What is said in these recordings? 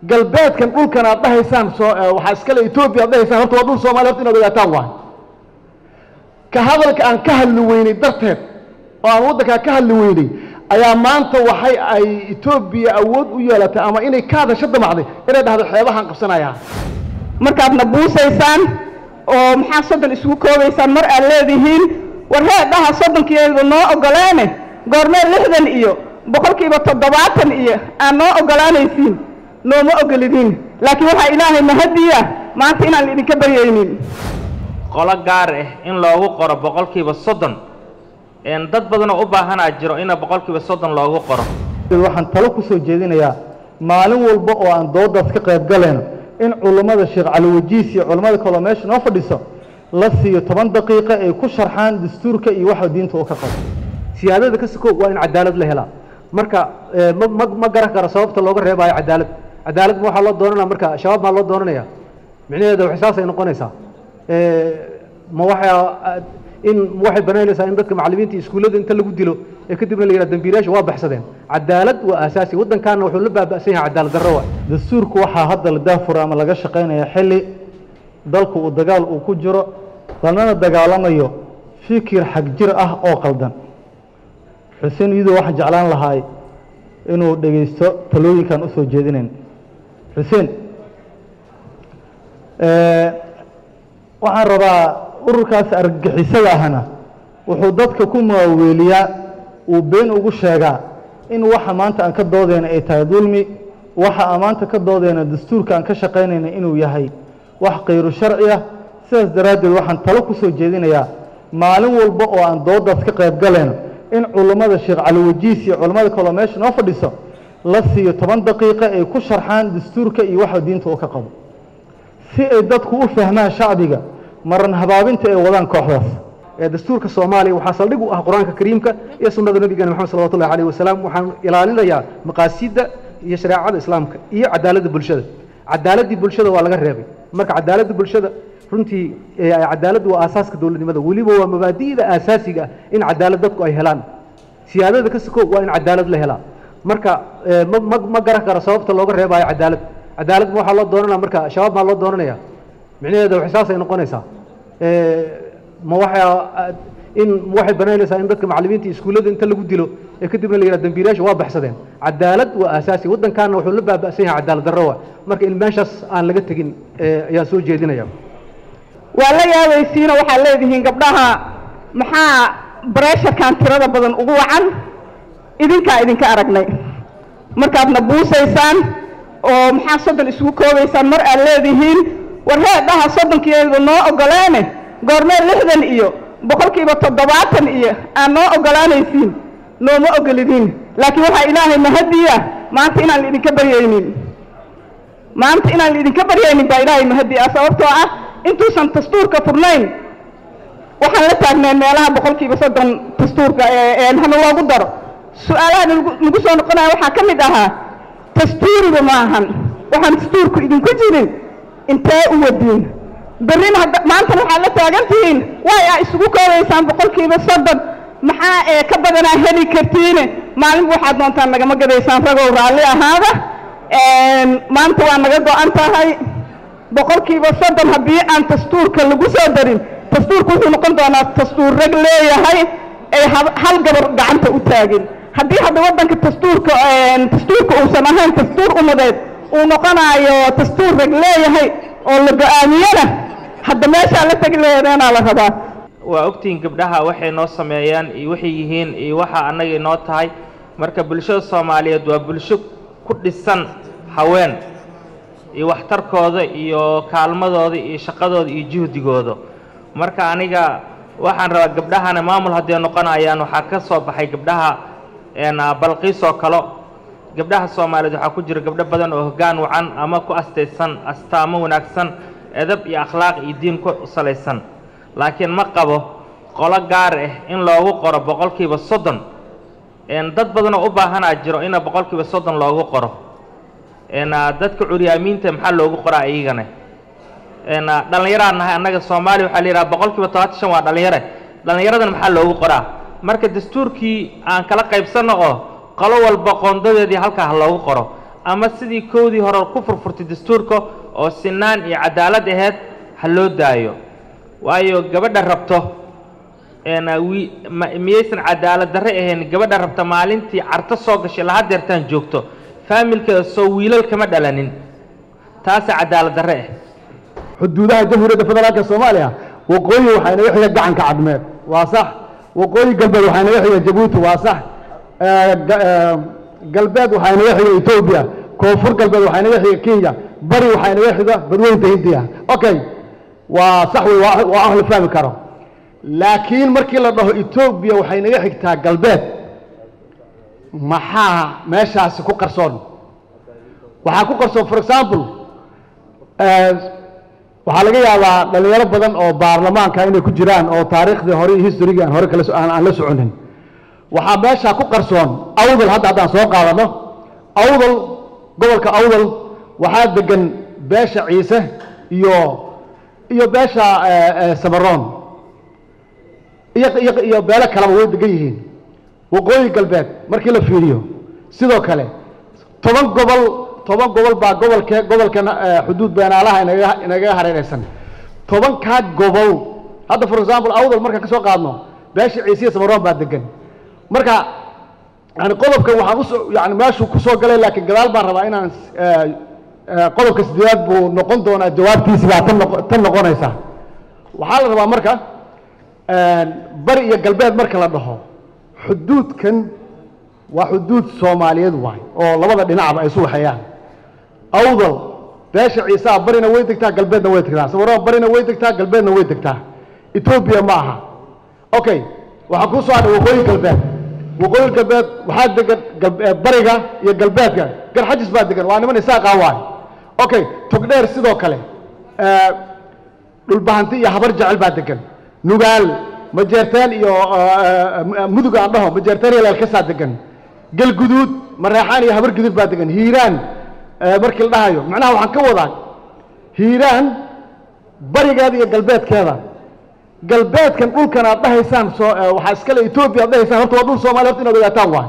galbeedkan dhulkan aad dhahaysaan soo waxaa iskale etoobiya aad dhahaysaan horta waa dhul soomaaliya horta inaad ogaataan waay ka hadalka aan ka hadli weynay darteed oo aan waddankaa ka hadli weynay ayaa maanta waxay ay etoobiya awood u yeelatay ama inay ka hadasho damacday inay dhahdo xeebahaan qabsanayaa markaadna buusaysaan oo maxaa soddon isugu koobaysaan mar aad leedihiin war heedhaha soddonkeedu noo ogoleene goormee lixdan iyo boqolkiiba toddobaatan iyo aad noo ogolaanaysiin nooma ogolidiin laakiin waxaa ilaahay mahadiya maanta inaan idinka baryaynin qolo gaar ah in loogu qoro boqolkiiba soddon dad badanoo u baahanaa jiro ina boqolkiiba soddon loogu qoro waxaan talo ku soo jeedinayaa maalin walba oo aan doodaas ka qayb galayno in culummada sheekh cali wajiis iyo culummada kaloo meesha noo fadhiso la siiyo toban daqiiqa ay ku sharxaan dastuurka iyo waxa diinta uu ka qabo siyaadada ka soko waa in cadaalad la helaa marka ma ma ma garan karo sababta looga reebaayo cadaalad cadaalad ma waxaa loo doonanaya marka shabaab maa loo doonanaya micnaheeda waxay saasay noqonaysaa ma waxaa in waxay banaynaysaa in dadka macallimiinta iskuullada inta lagu dilo ee kadibna la yidhaha dambiilayaasha waa baxsadeen cadaalad waa aasaasi waddankaana wuxuu la baaba'san yahay cadaalad darro waa dastuurku waxaa hadda la daafura ama laga shaqaynaya xilli dalku uu dagaal uu ku jiro lanana dagaalamayo fikir xag jir ah oo qaldan xuseen iyadoo waxaan jeclaan lahaay inuu dhegaysto talooyinkan usoo jeedinayn xuseen waxaan rabaa ururkaas argagixisada ahna wuxuu dadka ku maaweeliyaa uu been ugu sheegaa in waxa maanta aan ka doodayna ay tahay dulmi waxa aan maanta ka doodayna dastuurka aan ka shaqaynayna inuu yahay wax kayru sharci ah sidaas daraaddeed waxaan talo ku soo jeedinayaa maalin walba oo aan doodaas ka qayb galayno in culummada sheekh cali wajiis iyo culummada kaloo meesha noo fadhiso la siiyo toban daqiiqa ay ku sharxaan dastuurka iyo waxa diinta uu ka qabo si ay dadku u fahmaan shacbiga maran habaabinta ay wadaan kooxdaas dastuurka soomaaliya waxaa saldhig u ah qur-aanka kariimka iyo sunnada nabigeena maxamed salawatu ullahi alayh wasalaam waxaan ilaalinayaa maqaasida iyo shareecada islaamka iyo cadaaladda bulshada cadaaladdii bulshada waa laga reebay marka cadaaladda bulshada runtii cadaaladdu waa aasaaska dowladnimada weliba waa mabaadi'da aasaasiga ah in cadaalad dadku ay helaan siyaadada ka soko waa in cadaalad la helaa marka ma ma ma garan karo sababta looga reebaayo cadaalad cadaalad ma waxaa loo doonanaya marka shabaab maa loo doonanaya micnaheeda waxay saasay noqonaysaa ma waxaa in waxay banaynaysaa in dadka macallimiinta iskuullada inta lagu dilo ee kadibna la yidhaha dambiilayaasha waa baxsadeen cadaalad waa aasaasi waddankaana wuxuu la baaba'san yahay cadaalad darro waa marka in meeshaas aan laga tegin ayaan soo jeedinaya waa la yaabaysiinoo waxaad leedihiin gabdhaha maxaa bareesharkan tirada badan ugu wacan idinkaa idinka aragnay markaadna buusaysaan oo maxaa soddon isugu koobaysaan mar aad leedihiin war heedhaha soddonkeedu noo ogoleene goormee lixdan iyo boqolkiiba toddobaatan iyo aad noo ogolaanaysiin nooma ogolidiin laakiin waxaa ilaahay mahadiya maanta inaan idinka baryaynin maanta inaan idinka baryaynin baa ilaahay mahadi ah sababtoo ah intuusan dastuurka furnayn waxaan la taagneen meelaha boqolkiiba soddon dastuurka hana loogu daro su-aalaha nagu soo noqonaya waxaa ka mid ahaa dastuuriba maahan waxaan dastuurku idinku jirin intee u wadiin berrina maantana waxaad la taagan tihiin way a isugu koobaysaan boqolkiiba soddon maxaa ee ka badanaa heli kartiine maalinba waxaad doontaan nagama gadaysaan ragow raalli ahaada maanta waa naga go-an tahay boqolkiiba soddon haddii aan dastuurka lagu soo darin dastuurku wuxuu noqon doonaa dastuur rag leeyahay ay hal gabar gacanta u taagin haddii hadda waddanka dastuurka dastuurka uusan ahayn dastuur umadeed uu noqonaayo dastuur rag leeyahay oo la go-aamiyana hadda meeshaa la tegi leedeenaa la rabaa waa ogtihiin gabdhaha waxay noo sameeyaan iyo waxay yihiin iyo waxa annagay noo tahay marka bulshada soomaaliyeed waa bulsho ku dhisan haween iyo waxtarkooda iyo kaalmadooda iyo shaqadooda iyo juhdigooda marka aniga waxaan rabaa gabdhahana maamul hadday noqonayaan waxaa ka soo baxay gabdhaha balqiis oo kalo gabdhaha soomaaliyeed waxaa ku jira gabdho badan oo hoggaan wacan ama ku astaysan astaamo wanaagsan edab iyo akhlaaq iyo diin ku salaysan laakiin ma qabo qolo gaar ah in loogu qoro boqolkiiba soddon dad badanoo u baahanaa jiro ina boqolkiiba soddon loogu qoro dadka curyaamiinta maxaa loogu qoraa iyagana dhallinyaraan nahay annaga soomaaliya waxaa la yidhaha boqolkiiba todobaatan shan waa dhallinyare dhallinyaradan maxaa loogu qoraa marka dastuurkii aan kala qaybsanno oo qolo walba qoondadeedii halkaa ha loogu qoro ama sidii koodii hore ku furfurtay dastuurka oo sinaan iyo cadaalad aheyd ha loo daayo waayo gabadha rabto een, wi- ma- miyaysan cadaalad darre ahayn gabadha rabta maalintii carto soo gashay laha deertaan joogto faamilkeeda soo wiilal kama dhalanin taasa cadaalad darre ah xuduudaha jamhuuriyadda federaalka soomaaliya waqooyi waxaa inaga xiga gacanka cadmeed waa sax waqooyi galbeed waxaa inaga xiga jabuuti waa sax Eh, ga- eh, galbeed waxaa inaga xiga etoobiya koonfur galbeed waxaa inaga xiga kenya bari waxaa inaga xiga badweynta hindiya okay waa sax wey waa waa ah la fahmi karo laakiin markii la dhaho etoobiya waxay naga xigtaa galbeed maxaa meeshaasi ku qarsoon waxaa ku qarsoon for example eh, waxaa laga yaabaa dhalinyaro badan oo baarlamaanka inay ku jiraan oo taariikhdii hore iyo historygii aan hore kala so- aan aan la soconin waxaa meeshaa ku qarsoon awdal hadda haddaan soo qaadano awdal gobolka awdal waxaa degan beesha ciise iyo iyo beesha eh, eh, samaroon iyo iyo iyo beelo kaleba way degan yihiin waqooyi galbeed markii la fiiriyo sidoo kale toban gobol toban gobol baa gobolke gobolkan eh, xuduud beenaalaha inaga inagaga hareeraysan tobankaa gobol hadda for example awdal markaan ka soo qaadno beesha ciisiya samaroon baa degan marka yani qodobkan waxaan usoo yani meeshuu kusoo galay laakiin gadaal baan rabaa inaan eh, eh, qodobka sideedaad buu noqon doonaa jawaabtiisi baa tan noqo- tan noqonaysa waxaa la rabaa marka bari iyo galbeed marka la dhaho xuduudkan waa xuduud soomaaliyeed waay oo labada dhinacba ay isu waxeeyaan awdal beesha ciisaa barina way degtaa galbeedna way degtaa sawirada barina way degtaa galbeedna way degtaa etoobiya ma aha okay waxaa kuu soo hadhay waqooyi galbeed waqooyi galbeed waxaa degan gal- eh, bariga iyo galbeedka garxajis baa degan waa niman isaaqaa waay okay togdheer sidoo kale eh, dhulbahanti iyo habar jecel baa degan nugaal majeerteen iyo eh, mudug aan dhaho majeerteen iyo leelkasaa degan galguduud mareexaan iyo habar guduud baa degan hiiraan eh, markii la dhahayo macnaha waxaan ka wadaa hiiraan barigeeda iyo galbeedkeeda galbeedkan dhulkan aad dhahaysaan soo eh, waxaa iskale etoobiya aad dhahaysaan horta waa dhul soomaaliya horta inaad ogaataan waay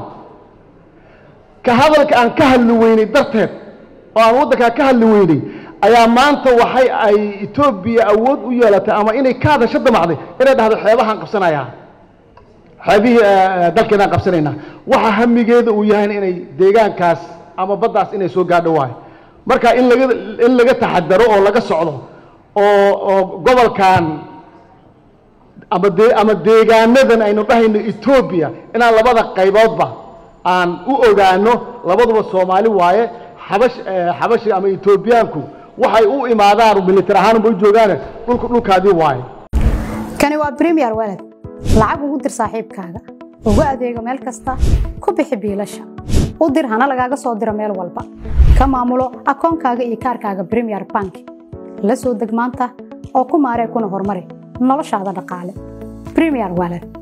ka hadalka aan ka hadli weynay darteed oo aan waddankaa ka hadli weynay ayaa maanta waxay ay etoobiya awood u yeelatay ama inay ka hadasho damacday inay dhahdo xeebahaan qabsanayaa xeebihii eh, dalkeenaan qabsanaynaa waxa hamigeeda uu yahay inay deegaankaas ama baddaas inay soo gaadho waayo marka in laga in laga taxadaro oo laga socdo oo oo gobolkan ama de ama deegaanadan aynu dhahayno etoobiya inaan labada qayboodba aan u ogaano labaduba soomaali waaye xabash eh, xabashi ama etoobiyaanku waxay u imaadaan militar ahaanba u joogaane dhulka dhulkaadii waaye kani waa premier walad lacag ugu dir saaxiibkaaga ugu adeego meel kasta ku bixi biilasha u dir hana lagaaga soo diro meel walba ka maamulo akoonkaaga iyo kaarkaaga premier bank la soo deg maanta oo ku maaree kuna horumari noloshaada dhaqaale premier walad